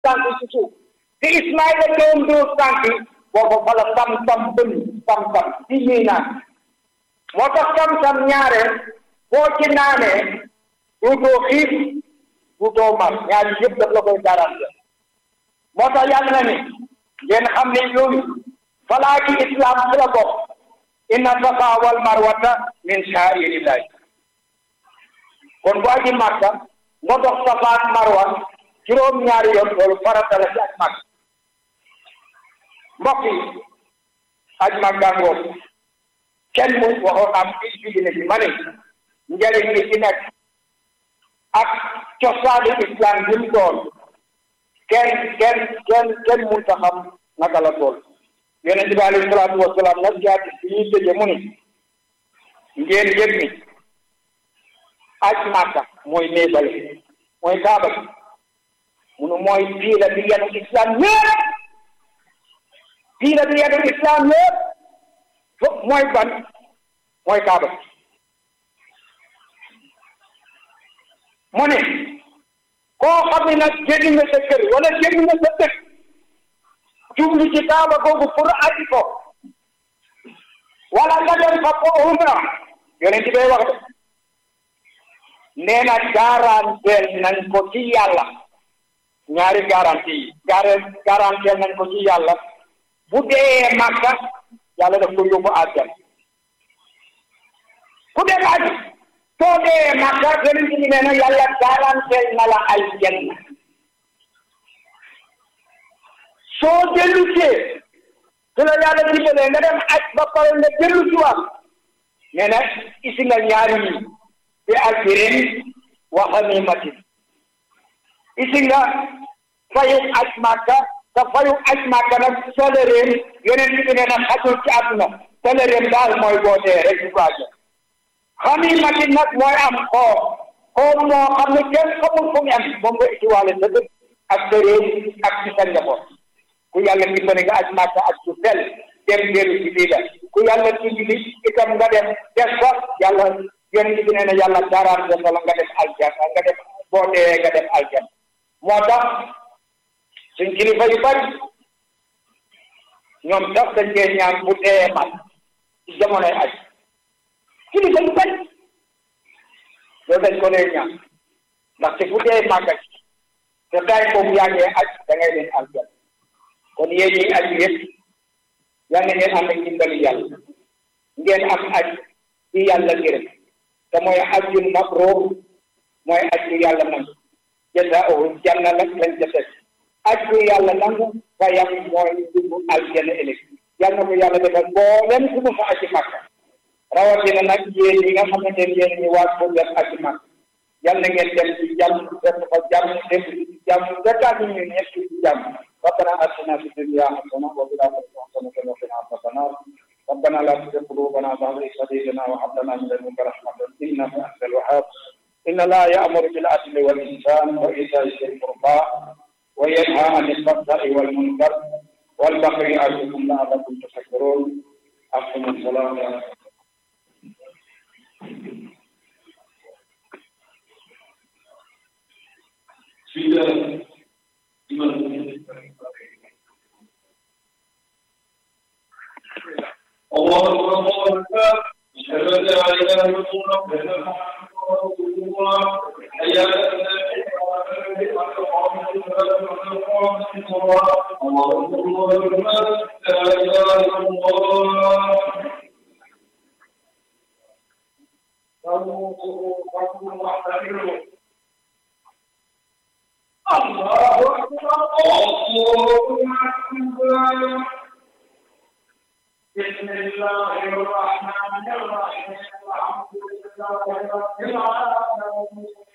tànk ci suuf te Ismaïla doon dóor tànk boobu fa la sam-sam bën sam-sam ci ñuy naan moo tax sam-sam ñaare boo ci naanee duutoo xiif duutoo mar ñaari yëpp daf la koy garanti moo tax yàlla na ni ngeen xam ne yooyu falaa ci islam ci la bokk inna safa wal marwata min sha'irillahi kon bu aji màkka nga dox safa ak marwa juróom ñaari yoon loolu farata la ci aj màkk mbokk yi aj màkka ngoog kenn mu waxoon am fii ci dina bi ma ne njëriñ li ci nekk ak cosaani islam bi mu doon kenn kenn kenn kenn mun ta xam naka la tool yonent bi alayhi salaatu wasalaam nag jaati bi ñuy tëje mu ni ngeen yëg ni aj màkka mooy néebale mooy kaaba bi munu mooy piila bi yenu islam yëpp piila bi yenu islam yëpp fo mooy ban mooy kaaba bi mu ne koo xam ne nag génn nga sa kër wala génn nga sa dëkk jublu ci kaaba googu pour aji ko wala nga dem fa ko umra yonent bi wax de nee na garanteel nañ ko ci yàlla ñaari garanti yi garanteel nañ ko ci yàlla bu dee Makka yàlla daf ko yóbbu àjjana ku dem aji soo dee Makka yonent bi nee na yàlla garanteel na la aljanna soo dellu see su la yàlla dimbalee nga dem aj ba pare nga dellu si waat nee na isi nga ñaari yi bi ajrin wa ganimatin isi nga fayu aj Makka te fayu aj Makka nag salaire yonent bi nee na xajul ci àdduna salaire daal mooy boo dee rek du gaajo ganimatin nag mooy am xoom xoom moo xam ne kenn xamul fu mu am moom nga itiwaale sa dëkk ak sa réew ak ci sa njaboot ku yàlla dimbali nga aj Makka ak su sel dem dellu ci lii la ku yàlla dimbali itam nga dem def ko yàlla yonent bi nee na yàlla garanti la nga def aljanna nga def boo dee nga def aljanna moo tax suñ kilifa yu bari ñoom sax dañ koy ñaan bu dee man ci jamonoy aj kilifa yu bari loolu dañ ko dee ñaan ndaxte bu dee màgga ci te tay boobu yaa ngi aj da ngay leen aljanna kon yéen ñi aj yëpp yal na ngeen am ak dimbali yàlla ngeen am aj ci yàlla gërëm te mooy ajjun mabruur mooy aj bu yàlla nangu jazaa'uhu janna nag lañ ca teg aj bu yàlla nangu fayam mooy dugg aljanna ëllëg yal na ko yàlla defal mboolem ku mu fa aji Makka rawatina nag yéen ñi nga xamante ne yéen ñi waat pour def aji Makka yal na ngeen dem ci jàmm def fa jàmm def ci jàmm dëkkaat ñu ñëpp ci jàmm ربنا آتنا في الدنيا حسنة وفي الآخرة حسنة وقنا عذاب النار ربنا لا تزغ قلوبنا بعد إذ هديتنا وهب لنا من لدنك رحمة إنك أنت الوهاب إن لا يأمر بالعدل والإحسان وإيتاء ذي القربى وينهى عن الفحشاء والمنكر والبغي يعظكم لعلكم تشكرون أقم الصلاة بسم الله الله أكبر الله أكبر أشهد أن لا إله إلا الله وأشهد أن محمدا رسول الله حي على الله أكبر الله أكبر لا إله إلا الله الله أكبر الله أكبر بسم الله الرحمن الرحيم الحمد لله رب العالمين